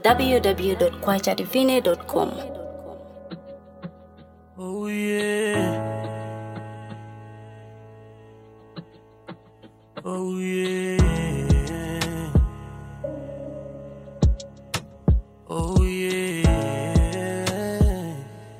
www.kwachadivine.com. Oh yeah. Oh yeah. Oh yeah.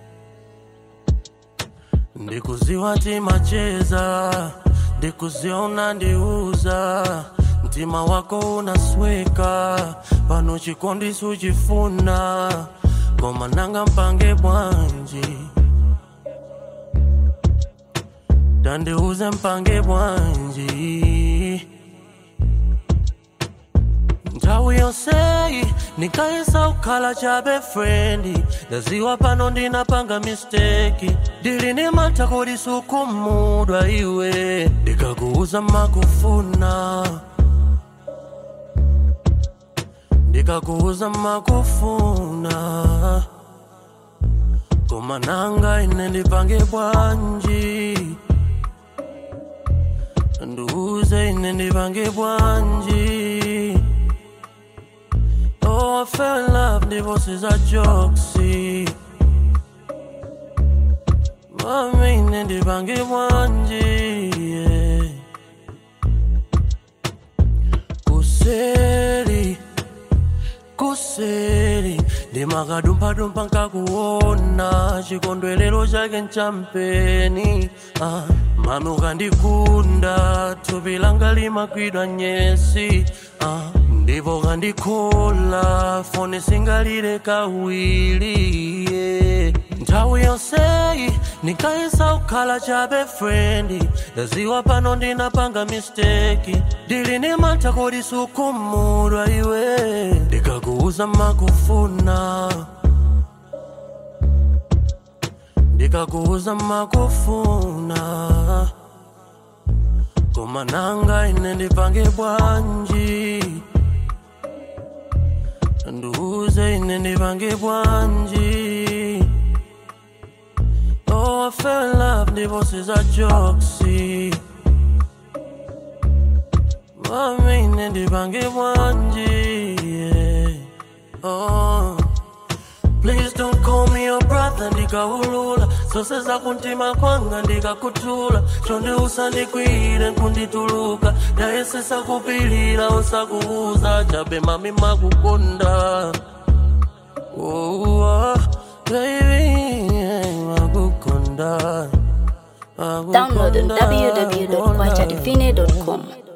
Ndikuziwa timacheza, ndikuziona ndiuza, mtima wako unasweka, pano chikondi suchifuna, koma nanga mpange bwanji tandiuze mpange bwanji nthawi yonseyi nikayesa ukhala chabe frendi ndaziwa pano ndinapanga misteki ndili ni mantha kodi sukumudwa iwe ndikakuuza makufuna ndikakuuza makufuna koma nanga ine ndipange bwanji nduze ine ndipange bwanji oh I fell in love divorce za jokesi mami ine ndipange bwanji yeah. kuseri kuseri ndimakadumphadumpa nkakuona chikondwerero chake nchampeni ah, mami ukandikunda thupi langa limakwidwa nyesi ah, ndipo ukandikhola foni singalire kawiri yeah. nthawi yonseyi nikayesa ukhala chabe frendi ndaziwa pano ndinapanga misteki ndili ni mantha kodi sukumudwa iwe ndikakuuza makufuna ndikakuuza makufuna koma nanga ine ndipange bwanji nduze ine ndipange bwanji Oh, I fell in love, divorce za jokesi Mami, ine ndipange bwanji yeah. Oh Please don't call me your brother ndikahulula zose zakuntima kwanga ndikakutula chonde usandikwire nkundituluka ndayesesa kupilira usakuuza chabe mami makukonda oh, oh, baby makukonda Download on www.kwachadivine.com.